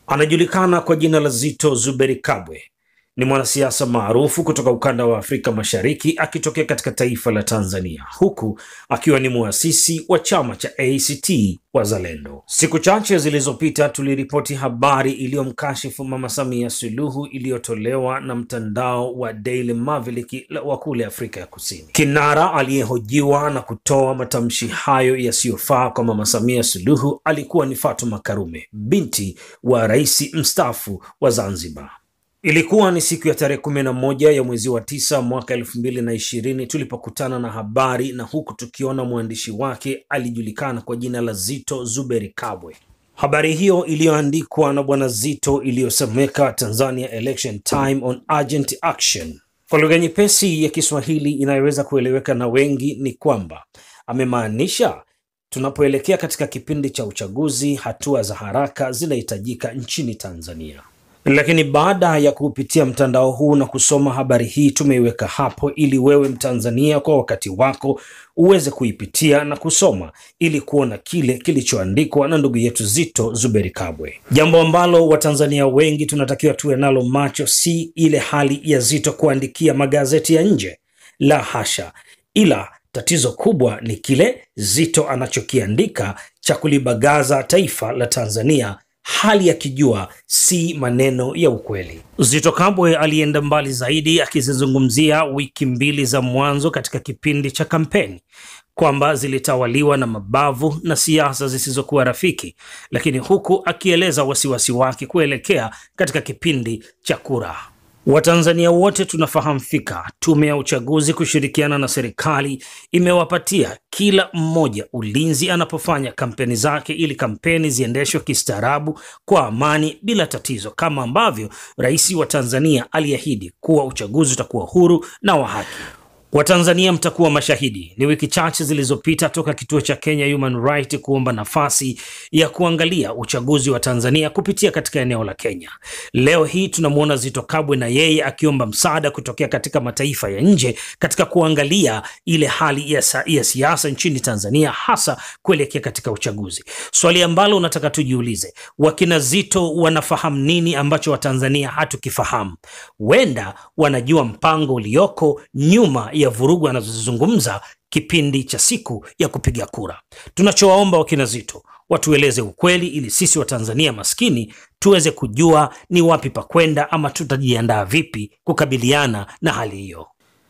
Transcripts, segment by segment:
Anajulikana kwa jina la Zito Zuberi Kabwe. Ni mwanasiasa maarufu kutoka ukanda wa Afrika Mashariki akitokea katika taifa la Tanzania, huku akiwa ni muasisi wa chama cha ACT Wazalendo. Siku chache zilizopita tuliripoti habari iliyomkashifu Mama Samia Suluhu iliyotolewa na mtandao wa Daily Maverick wa kule Afrika ya Kusini. Kinara aliyehojiwa na kutoa matamshi hayo yasiyofaa kwa Mama Samia Suluhu alikuwa ni Fatuma Karume, binti wa rais mstaafu wa Zanzibar. Ilikuwa ni siku ya tarehe kumi na moja ya mwezi wa tisa mwaka elfu mbili na ishirini tulipokutana na habari na huku tukiona mwandishi wake alijulikana kwa jina la Zito Zuberi Kabwe. Habari hiyo iliyoandikwa na bwana Zito iliyosomeka Tanzania Election Time on Urgent Action kwa lugha nyepesi ya Kiswahili inayoweza kueleweka na wengi ni kwamba amemaanisha tunapoelekea katika kipindi cha uchaguzi, hatua za haraka zinahitajika nchini Tanzania. Lakini baada ya kupitia mtandao huu na kusoma habari hii, tumeiweka hapo ili wewe Mtanzania kwa wakati wako uweze kuipitia na kusoma ili kuona kile kilichoandikwa na ndugu yetu Zito Zuberi Kabwe, jambo ambalo Watanzania wengi tunatakiwa tuwe nalo macho, si ile hali ya Zito kuandikia magazeti ya nje, la hasha, ila tatizo kubwa ni kile Zito anachokiandika cha kulibagaza taifa la Tanzania hali akijua si maneno ya ukweli. Zito Kabwe alienda mbali zaidi akizizungumzia wiki mbili za mwanzo katika kipindi cha kampeni kwamba zilitawaliwa na mabavu na siasa zisizokuwa rafiki, lakini huku akieleza wasiwasi wake kuelekea katika kipindi cha kura. Watanzania wote tunafahamu fika tume ya uchaguzi kushirikiana na serikali imewapatia kila mmoja ulinzi anapofanya kampeni zake, ili kampeni ziendeshwe kistaarabu, kwa amani, bila tatizo, kama ambavyo rais wa Tanzania aliahidi kuwa uchaguzi utakuwa huru na wa haki. Watanzania mtakuwa mashahidi. Ni wiki chache zilizopita toka kituo cha Kenya Human Rights kuomba nafasi ya kuangalia uchaguzi wa Tanzania kupitia katika eneo la Kenya. Leo hii tunamwona Zito Kabwe na yeye akiomba msaada kutokea katika mataifa ya nje katika kuangalia ile hali ya, ya siasa nchini Tanzania, hasa kuelekea katika uchaguzi. Swali ambalo unataka tujiulize, wakina Zito wanafahamu nini ambacho Watanzania hatukifahamu? Wenda wanajua mpango ulioko nyuma ya vurugu anazozizungumza kipindi cha siku ya kupiga kura. Tunachowaomba wakina Zito watueleze ukweli, ili sisi Watanzania maskini tuweze kujua ni wapi pa kwenda ama tutajiandaa vipi kukabiliana na hali hiyo.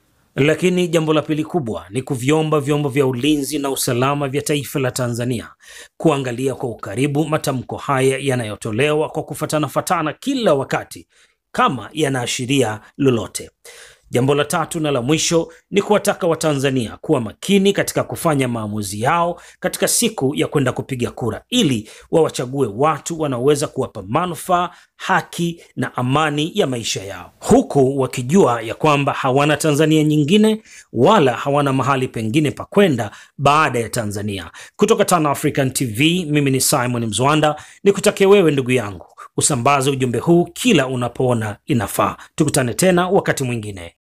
Lakini jambo la pili kubwa ni kuviomba vyombo vya ulinzi na usalama vya taifa la Tanzania kuangalia kwa ukaribu matamko haya yanayotolewa kwa kufatana fatana kila wakati kama yanaashiria lolote. Jambo la tatu na la mwisho ni kuwataka Watanzania kuwa makini katika kufanya maamuzi yao katika siku ya kwenda kupiga kura, ili wawachague watu wanaoweza kuwapa manufaa, haki na amani ya maisha yao, huku wakijua ya kwamba hawana Tanzania nyingine wala hawana mahali pengine pa kwenda baada ya Tanzania. Kutoka Tano African TV, mimi ni Simon Mzwanda, nikutakia wewe ndugu yangu usambaze ujumbe huu kila unapoona inafaa. Tukutane tena wakati mwingine.